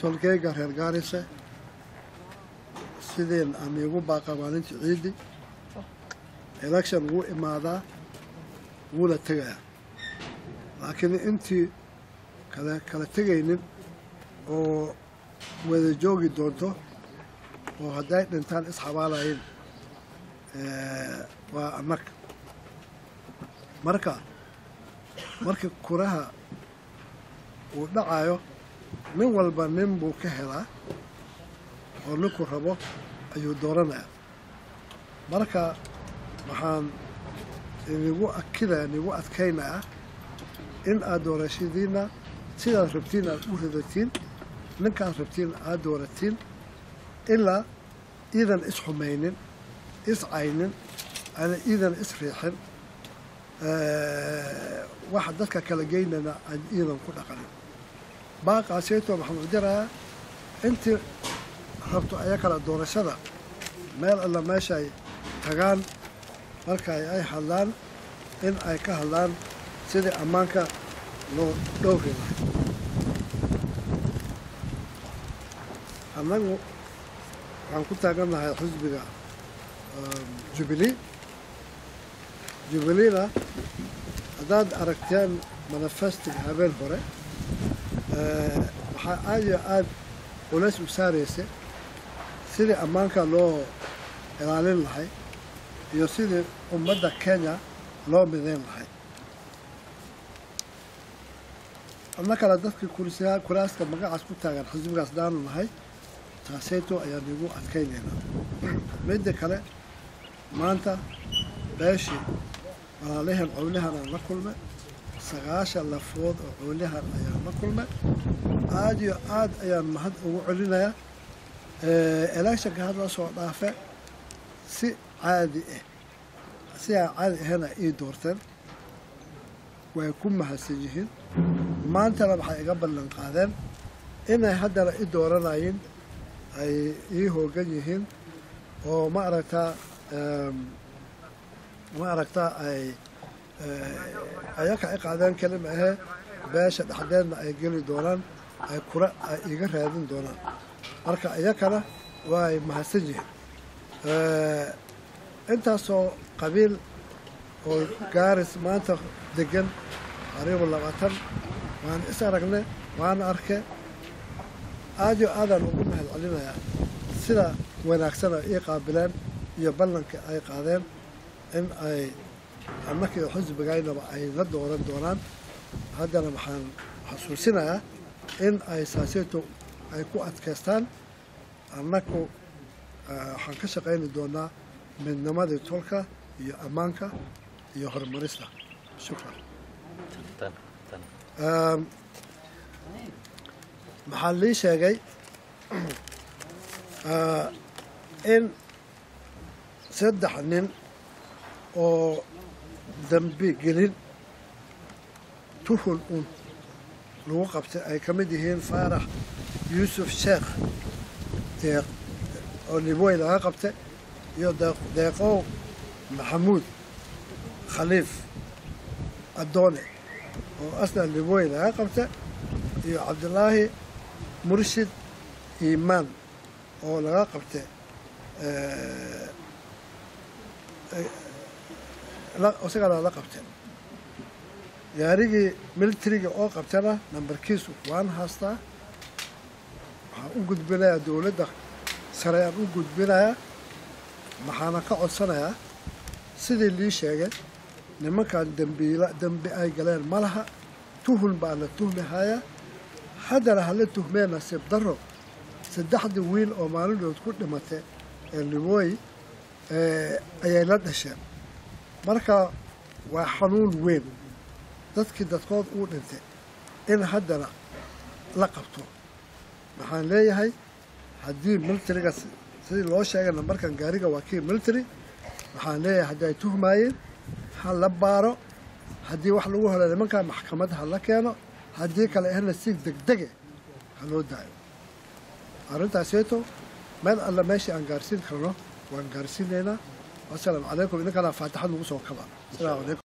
tolkeyga reer gaarise sideen aan iigu baaqa maalintii ciidi election wuu imaadaa wuuna tegayaa laakiin intii kala kala tegaynin oo wada joogi doonto oo hadday dhintaan isxabaalayin waa annaga marka markii kuraha uu dhacayo nin walba nin buu ka helaa oo ninku rabo ayuu dooranayaa marka waxaan inigu akidaya inigu adkaynayaa in aad doorashadiinna sidaad rabtiin aad u ridatiin ninkaad rabtiin aad dooratiin ilaa iidan isxumaynin iscaynin ana iidan isriixin waxa dadka kala geynana aan iidan ku dhaqanin baaqaaseyto waxaan u dirayaa intii rabto aya kala doorashada meel alla meeshaay tagaan marka ay hadlaan in ay ka hadlaan sidii ammaanka loo dhowri lahay annagu waxaan ku taagannahay xisbiga jubilee jubileena haddaad aragteen manifestiga habeen hore waxaa aad iyo aad culays u saaraysa sidii ammaanka loo ilaalin lahay iyo sidii ummadda kenya loo midayn lahay adna kale dadkii kuraaska magacaas ku taagan xisbigaas daanu nahay taaseyto ayaan igu adkaynaynaa midda kale maanta beeshii walaalahan cowlahan aan la kulmay sagaashan lafood oo cowlahan ayaan la kulmay aad iyo aad ayaan mahad ugu celinayaa electionka hadla soo dhaafe si caadi ah si aan caadi ahayna ii doorteen way ku mahadsan yihiin maantana waxay iga ballan qaadeen inay haddana i dooranayeen ay ii hoogan yihiin oo ma aragtaa ma aragtaa ay ayaka i qaadeen kelima ahee beesha dhexdeedna ay geli doonaan ay kura ay iga raadin doonaan marka iyakana waay mahadsan yihiin intaasoo qabiil oo gaaris maanta degan qariibu labaatan waan is aragne waana arke aad yo aadaan ugu mahad celinayaa sida wanaagsan ay ii qaabileen iyo ballanka ay qaadeen in ay annakii xisbigaynaba ay la dooran doonaan haddana waxaan xasuusinayaa in ay saaseyto ay ku adkaystaan annaku waxaan ka shaqayni doonaa midnimadii tolka iyo ammaanka iyo horumarista shukran maxaa lii sheegay in saddex nin oo dambi gelin tuhul un lagu qabtay ay ka mid yihiin faarax yuusuf sheekh deeq oo libwey laga qabtay iyo deeqow maxamuud khaliif addoone oo asna libwey laga qabtay iyo cabdilaahi murshid iimaan oo laga qabtay isagana la qabtay gaarigii militariga oo qabtana nambarkiisu waan haastaa waxaan u gudbinayaa dowladda sare aan u gudbinayaa maxaana ka codsanayaa sidii lii sheegay nimankan dembiila dembi ay galeen ma laha tuhun baa la tuhmihayaa haddana hala tuhmee nasiib daro saddexdii wiil oo maalindhood ku dhimatay ee libooy ayay la dhasheen marka waa xanuun weyn dadkii dadkood uu dhintay in haddana la qabto waxaan leeyahay haddii militariga sidii loo sheegay nambarkan gaariga waa kii military waxaan leeyahay haddii ay tuhmaayeen ha la baaro haddii wax lagu helo nimankaa maxkamad ha la keeno haddii kale ahna si degdege ha loo daayo arrintaaseeto meel alla meeshii aan gaarsiin karno waan gaarsiinaynaa wasalaamu calaykum idinkana faatixad nagu soo kaba asalaamu calaykum